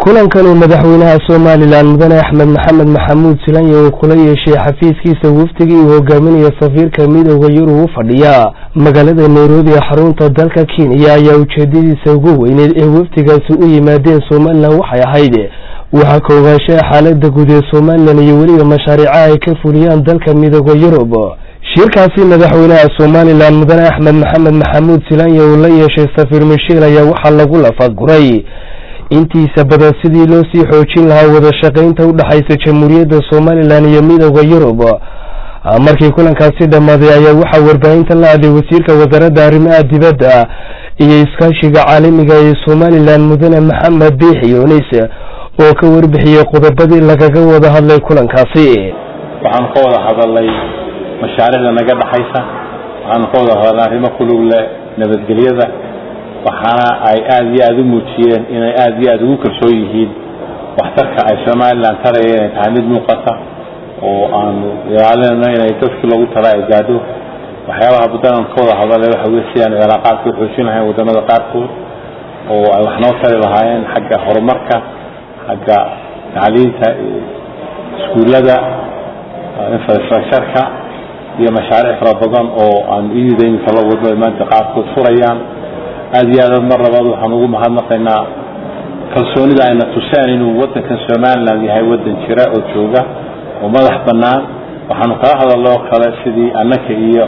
kulankan uu madaxweynaha somalilan mudane axmed maxamed maxamuud silanya uu kula yeeshay xafiiskiisa wafdigii uu hogaaminaya safiirka midooda yurub u fadhiya magaalada nairobi ee xarunta dalka kenya ayaa ujeedadiisa ugu weyneed ee wafdigaasi u yimaadeen somalilan waxay ahayd waxaa ka ogaanshaha xaalada guud ee somalilan iyo weliba mashaariicaha ay ka fuliyaan dalka midooda yurub shirkaasi madaxweynaha somalilan mudane axmed maxamed maxamuud silanya uu la yeeshay safiir michel ayaa waxaa lagu lafaguray intiisa badan sidii loo sii xoojin lahaa wada shaqaynta u dhexaysa jamhuuriyadda somalilan iyo midooda yurub markii kulankaasi dhammaaday ayaa waxaa warbaahinta la hadlay wasiirka wasaaradda arrimaha dibadda iyo iskaashiga caalamiga ee somalilan mudane maxamed biixi yunis oo ka warbixiyey qodobadii lagaga wada hadlay kulankaasi waxaanu ka wada hadalnay mashaariicda naga dhexaysa waxaanu ka wada hadalnay arrimo kulug leh nabadgelyada waxaana ay aada iyo aada u muujiyeen inay aada iyo aada ugu kalsoon yihiin waxtarka ay somalilan taraya inay tahay mid muuqata oo aanu ilaalinayno inay dadkii loogu tala ay gaadho waxyaabaha baddan ka wada hadalay waxa wey si aanu cilaaqaadka u xoojin lahayn wadamada qaarkood oo ay wax noo tari lahaayeen xagga horumarka xagga tacliinta iskuullada infrastructureka iyo mashaariic fara badan oo aanu iyada iminka la wadno ay maanta qaarkood furayaan aada iyo aad mar labaad waxaan ugu mahadnaqaynaa kalsoonida ayna tuseen inuu wadankan somalilan yahay wadan jira oo jooga oo madax banaan waxaanu kala hadalna oo kale sidii annaka iyo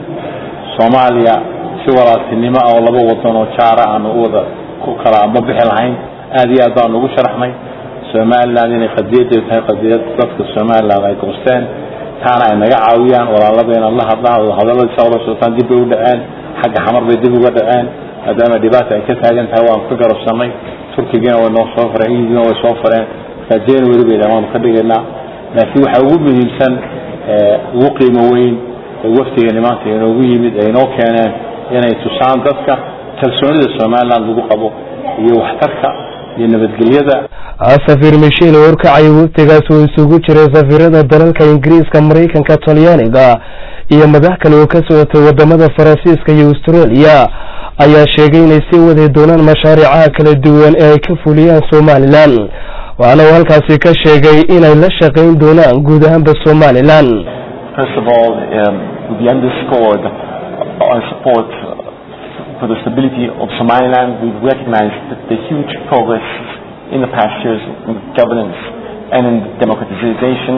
soomaaliya si walaaltinimo ah oo laba wadan oo jaara aanu uwada ku kala ma bixi lahayn aada iyo aad baanu ugu sharaxnay somalilan inay qadiyadeedu tahay qadiyad dadka somalilan ay goosteen taana ay naga caawiyaan walaalada la hadlaan hadalladii sa ula socotaan dib bay u dhaceen xagga xamar bay dib uga dhaceen maadaama dhibaata ay ka taagan tahay waanu ka garabsanay turkigana way noo soo fareen ingilina way soo fareen markaa january bay waanu ka dhigaynaa laakiin waxaa ugu muhiimsan ugu qiimo weyn ee waftigani maanta inoogu yimid ay inoo keeneen inay tusaan dadka kalsoonida somaliland lagu qabo iyo waxtarka iyo nabadgelyada safiir michel oo horkacaya waftigaas oo isugu jiray safiirada dalalka ingiriiska maraykanka talyaaniga iyo madax kale oo ka socotay wadamada faransiiska iyo australia ayaa sheegay inay sii wadi doonaan mashaariicaha kala duwan ee ay ka fuliyaan somalilan waxaana uu halkaasi ka sheegay inay la shaqayn doonaan guud ahaanba somalilan First of all, um, we underscored our support for the stability of Somaliland. We've recognized the, the huge progress in the past years in governance and in democratization.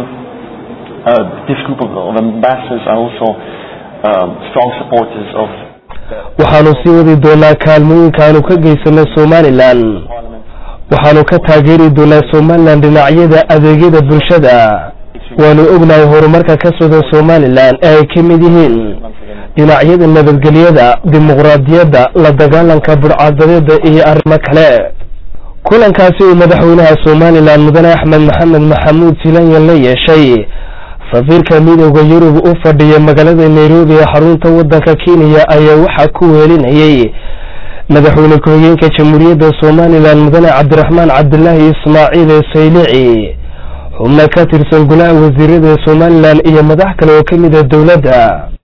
Uh, this group of, of ambassadors are also um, strong supporters of waxaanu sii wadi doonaa kaalmooyinka aanu ka geysano somalilan waxaanu ka taageeri doonaa somalilan dhinacyada adeegyada bulshada waanu ognahay horumarka ka socda somalilan ee ay ka mid yihiin dhinacyada nabadgelyada dimuqraadiyadda la dagaalanka budhcadadeeda iyo arrimo kale kulankaasi uu madaxweynaha somalilan mudane axmed maxamed maxamuud silanya la yeeshay safiirka midooda yurub u fadhiya magaalada nairobi ee xarunta wadanka kenya ayaa waxaa ku weelinayay madaxweyne ku-xigeenka jamhuuriyadda somalilan mudane cabdiraxmaan cabdilaahi ismaaciil ee saylici xubno ka tirsan golaha wasiirada somalilan iyo madax kale oo ka mid a dowladda